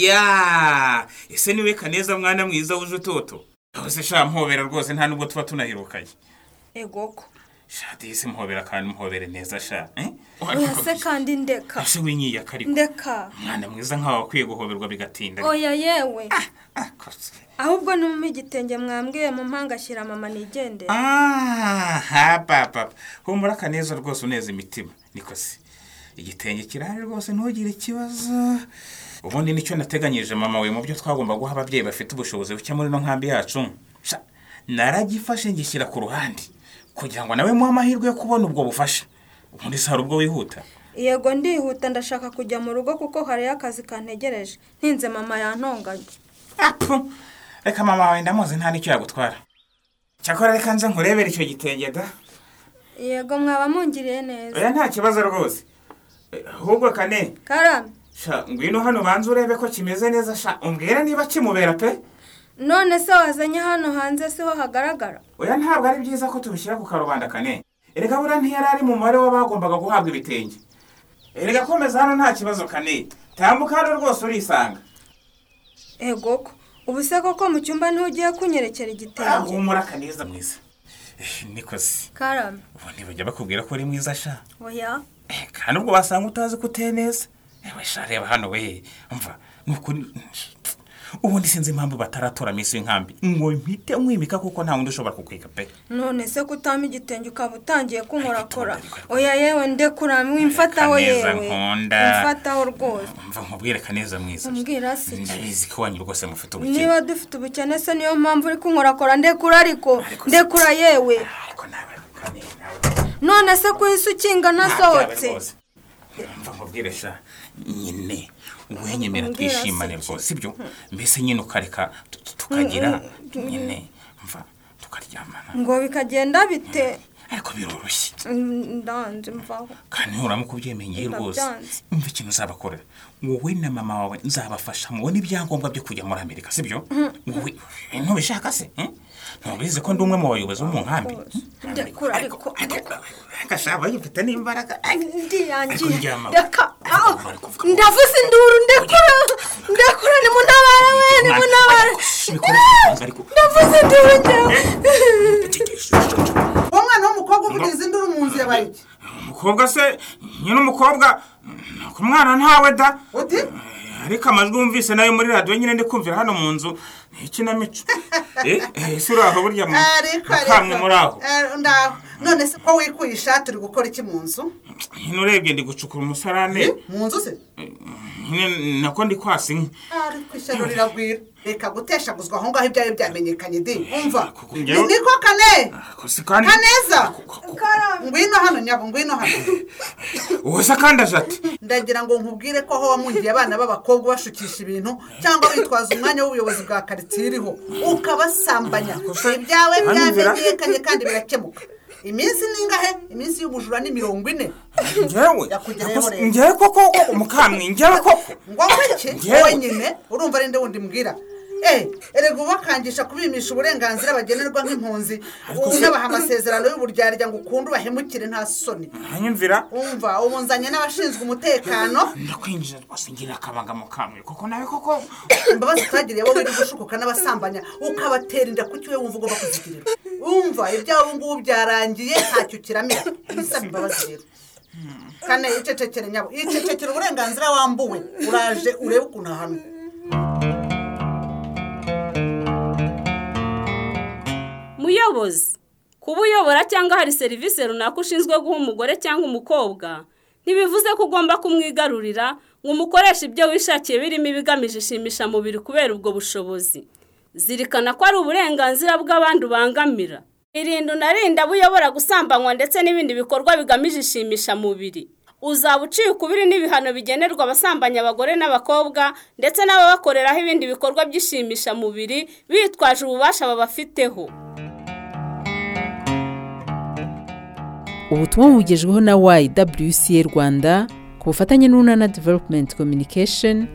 ya ese niwe kaneza mwana mwiza wuje utoto aho se sha mpobera rwose nta nubwo tuba tunahirukaye ego ko sha disi mpobera kandi mpobere neza sha eh? oya se kandi ndeka ashe winyiyaka ariko ndeka mwana mwiza nkawe wakwiye guhoberwa bigatinda oya yewe Ah, kose. ahubwo numpe igitenge mwambwiye mu mpanga ashyira mama nigendere Ah, ha papa humura kaneza rwose uneza imitima niko se igitenge kirahari rwose ntugire ikibazo ubundi nicyo nateganyije mama we mu byo twagomba guha ababyeyi bafite ubushobozi buke muri ino nkambi yacu Sha, naragifashe ngishyira ku ruhande kugira ngo nawe muhe amahirwe yo kubona ubwo bufasha ubundi si hari ubwo wihuta yego ndihuta ndashaka kujya mu rugo kuko hariyo akazi kantegereje ntinze mama yantonganye Apu! reka mama wawe ndamuzi nta n'icyo yagutwara cyakora reka nze nkurebere icyo gitenge da yego mwaba mungiriye neza oya nta kibazo rwose Eh, ahubwo kane karame sha ngwino hano banza urebe ko kimeze neza sha umbwira niba kimubera pe none se wazanye hano hanze siho hagaragara oya ntabwo ari byiza ko tubishyira ku karubanda kane erega buriya ntiyari ari mu mubare w'abagombaga guhabwa ibitenge erega komeza hano nta kibazo kane tambuka hano rwose urisanga ego ko ubu se koko mu cyumba ntugiye kunyerekera Ah, igitenge humura kaneza mwiza Eh, nikoze karame ubu ntibajya bakubwira ko uri mwiza sha oya Eh, kandi ubwo wasanga utazi ko uteye neza ewe sha reba hano we umva ni ukuri ubundi sinzi impamvu bataratora minsi y'inkambi ngo mpite mwimika kuko nta wundi ushobora kukwiga pe none se kutampa igitenge ukaba utangiye kunkorakora Ariko itonde, oya yewe ndekura mwimfataho Kaneza yewe nkunda. mwimfataho rwose mva nkubwire kaneza mwiza umbwira si iki? ndabizi ko wanyu rwose mufite ubukene niba dufite ubukene se niyo mpamvu uri kunkorakora ndekura ariko Ariko si- ndekura yewe ariko nawe Kaneza, nawe none se kuhise ukinga nasohotse ntabyawe rwose. mva nkubwire sha nyine uwenyemera Umbwira si twishimane iki? rwose sibyo mbese nyine ukareka tu- tu- tukagira nyine mva tukaryamana ngo bikagenda bite ariko biroroshye Mm, ndanze mvaho kandi nuramuka ubyemenyeye Nda rwose byanze. umva ikintu uzabakorera wowe na mama wawe nzabafasha mubone ibyangombwa byo kujya muri amerika sibyo wowe ntubishaka se eh? ntubizi ko ndi umwe mu bayobozi bo mu nkambi Rwose. Ndekura, ariko- agashaka bagifite n'imbaraga ndiyangiye Kuryama. ndeka aho Ariko vuga. ndavuze induru ndekura ndekura nimuntabare we nimuntabare ndavuze induru njyewe umwana w'umukobwa uvugiza induru mu nzu yabaye iki umukobwa se nyine umukobwa ku mwana ntawe da uti ariko amajwi wumvise nayo muri radiyo nyine ndi kumvira hano mu nzu ni ikinamico Eh, eh, ese uri aho burya mu- ariko mukamwe muri aho Eh, ndaho none se ko wikuye ishati uri gukora iki mu nzu nyine urebye ndi gucukura umusarane mu nzu se nyine nako ndi kwasa inka ariko ishyano riragwira reka guteshaguzwa aho ngaho ibyo ari byo byamenyekanye di umva kuko ni njyewe- niko kane Ariko si kandi kaneza karame ngwino hano nyabo ngwino hano uwo se kandi aje ati ndagira ngo nkubwire ko aho wamuhiye abana b'abakobwa bashukisha ibintu cyangwa witwaza umwanya w'ubuyobozi bwa karitsiye uriho ukabasambanya ibyawe byamenyekanye kandi birakemuka iminsi ningahe iminsi y'ubujura ni mirongo ine ngewe Yakugeraho Ako se- rero. ngewe koko mukamwe ngewe koko ngo iki Yewe. wenyine urumva ari nde wundi mbwira Eh, erega ubakangisha kubimisha uburenganzira bagenerwa nk'impunzi unabaha amasezerano y'uburyarya ngo ukunde ubahemukire nta soni uranyumvira umva ubunzanye n'abashinzwe umutekano ndakwinjira rwose ngira akabanga mukamwe koko nawe koko imbabazi utagiriye wowe uri gushukuka n'abasambanya ukabatera inda ku kiwe wumva ugomba kuzigirirwa wumva ibyawe ubu ngubu byarangiye ntacyo kiramera ibisaba imbabazi rero kane icecekere nyabo icecekere uburenganzira wambuwe uraje urebe ukuntu ahanwa muyobozi kuba uyobora cyangwa hari serivisi runaka ushinzwe guha umugore cyangwa umukobwa ntibivuze ko ugomba kumwigarurira ngo umukoreshe ibyo wishakiye birimo ibigamije ishimisha mubiri kubera ubwo bushobozi zirikana ko ari uburenganzira bw'abandi ubangamira irinda unarinda abo uyobora gusambanywa ndetse n'ibindi bikorwa bigamije ishimisha mubiri uzaba uciye ukubiri n'ibihano bigenerwa abasambanya abagore n'abakobwa ndetse n'ababakoreraho ibindi bikorwa by'ishimisha mubiri bitwaje ububasha babafiteho ubutumwa bugejweho na YWCA Rwanda ku bufatanye n'Unana Development Communication